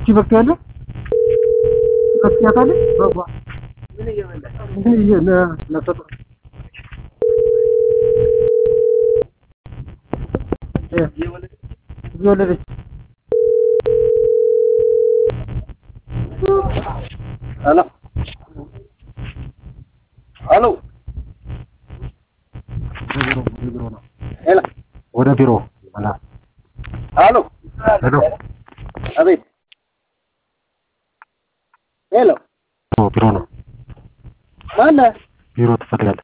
እቺ በቃ ያለ ከፍያታለ በባ ምን ለሰጠ እየወለደች ሄሎ ሄሎ ቢሮ ነው ሄሎ ወደ ቢሮ አላ ሄሎ ሄሎ አቤት ሄሎ ቢሮ ነው ማነህ? ቢሮ ትፈልጋለህ